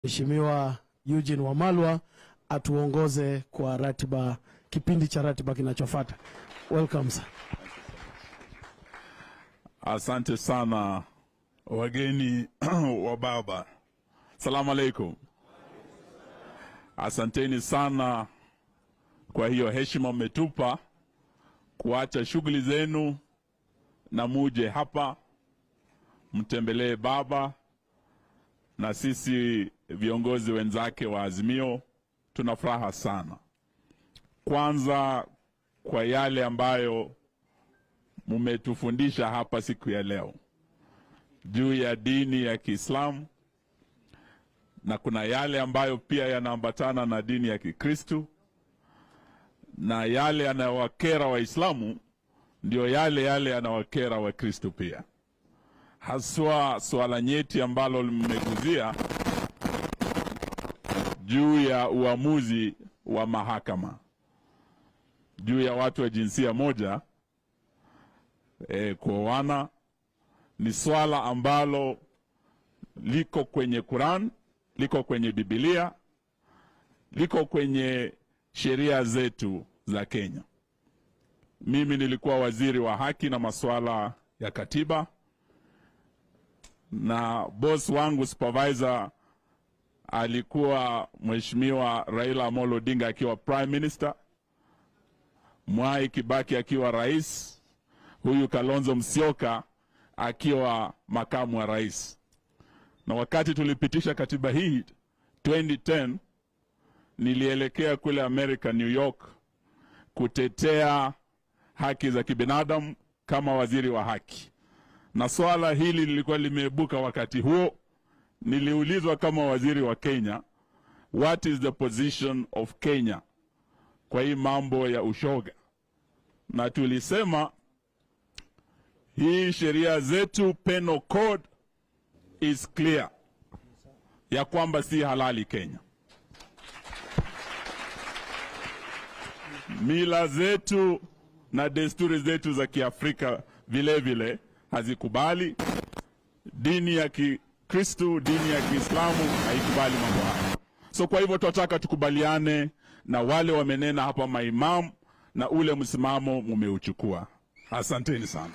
Mheshimiwa Eugene Wamalwa atuongoze kwa ratiba, kipindi cha ratiba kinachofuata. Welcome sir. Asante sana wageni wa baba, salamu alaikum. Asanteni sana kwa hiyo heshima mmetupa kuacha shughuli zenu na muje hapa mtembelee baba, na sisi viongozi wenzake wa Azimio tuna furaha sana, kwanza kwa yale ambayo mmetufundisha hapa siku ya leo juu ya dini ya Kiislamu, na kuna yale ambayo pia yanaambatana na dini ya Kikristu, na yale yanayowakera Waislamu ndio yale yale yanawakera Wakristu pia, haswa swala nyeti ambalo mmeguzia juu ya uamuzi wa mahakama juu ya watu wa jinsia moja e, kuoana ni swala ambalo liko kwenye Quran, liko kwenye Biblia, liko kwenye sheria zetu za Kenya. Mimi nilikuwa waziri wa haki na masuala ya katiba, na boss wangu supervisor alikuwa Mheshimiwa Raila Amolo Odinga akiwa prime minister, Mwai Kibaki akiwa rais, huyu Kalonzo Musyoka akiwa makamu wa rais. Na wakati tulipitisha katiba hii 2010 nilielekea kule America, New York, kutetea haki za kibinadamu kama waziri wa haki, na swala hili lilikuwa limeibuka wakati huo. Niliulizwa kama waziri wa Kenya, what is the position of Kenya kwa hii mambo ya ushoga, na tulisema hii sheria zetu penal code is clear ya kwamba si halali Kenya. Mila zetu na desturi zetu za Kiafrika vile vile hazikubali. Dini ya Kikristu, dini ya Kiislamu haikubali mambo haya. So kwa hivyo tunataka tukubaliane na wale wamenena hapa maimamu na ule msimamo mumeuchukua. Asanteni sana.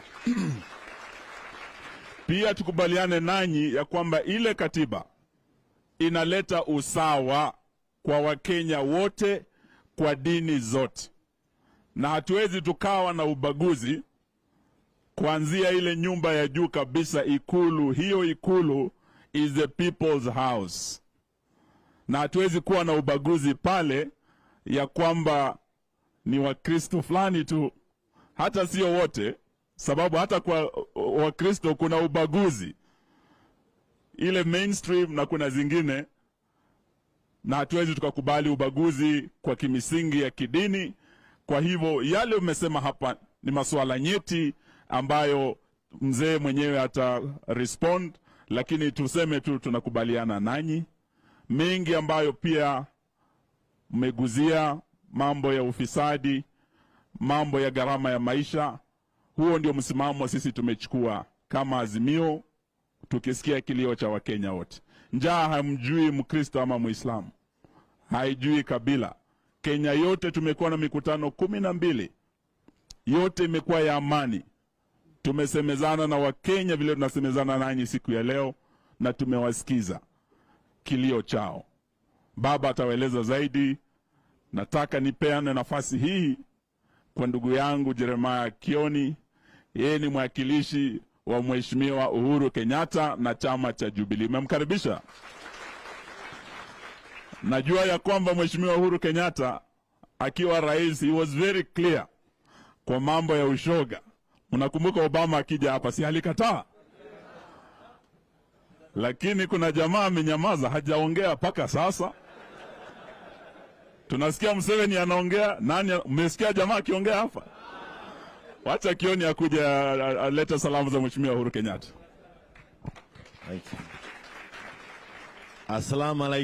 Pia tukubaliane nanyi ya kwamba ile katiba inaleta usawa kwa Wakenya wote kwa dini zote, na hatuwezi tukawa na ubaguzi kuanzia ile nyumba ya juu kabisa, Ikulu. Hiyo Ikulu is the people's house, na hatuwezi kuwa na ubaguzi pale ya kwamba ni Wakristo fulani tu hata sio wote, sababu hata kwa Wakristo kuna ubaguzi ile mainstream na kuna zingine, na hatuwezi tukakubali ubaguzi kwa kimisingi ya kidini. Kwa hivyo yale umesema hapa ni masuala nyeti ambayo mzee mwenyewe ata respond, lakini tuseme tu tunakubaliana nanyi mengi ambayo pia mmeguzia mambo ya ufisadi mambo ya gharama ya maisha. Huo ndio msimamo sisi tumechukua kama Azimio, tukisikia kilio cha Wakenya wote. Njaa hamjui Mkristo ama Muislamu, haijui kabila. Kenya yote tumekuwa na mikutano kumi na mbili, yote imekuwa ya amani. Tumesemezana na Wakenya vile tunasemezana nanyi siku ya leo, na tumewasikiza kilio chao. Baba atawaeleza zaidi. Nataka nipeane nafasi hii kwa ndugu yangu Jeremiah Kioni, yeye ni mwakilishi wa Mheshimiwa Uhuru Kenyatta na chama cha Jubilee. Mmemkaribisha. Najua ya kwamba Mheshimiwa Uhuru Kenyatta akiwa rais, he was very clear kwa mambo ya ushoga. Mnakumbuka Obama akija hapa, si alikataa? Lakini kuna jamaa amenyamaza, hajaongea mpaka sasa. Tunasikia Museveni anaongea. Nani? Mmesikia jamaa akiongea hapa? Wacha Kioni akuja alete salamu za Mheshimiwa Uhuru Kenyatta. Assalamu alaikum.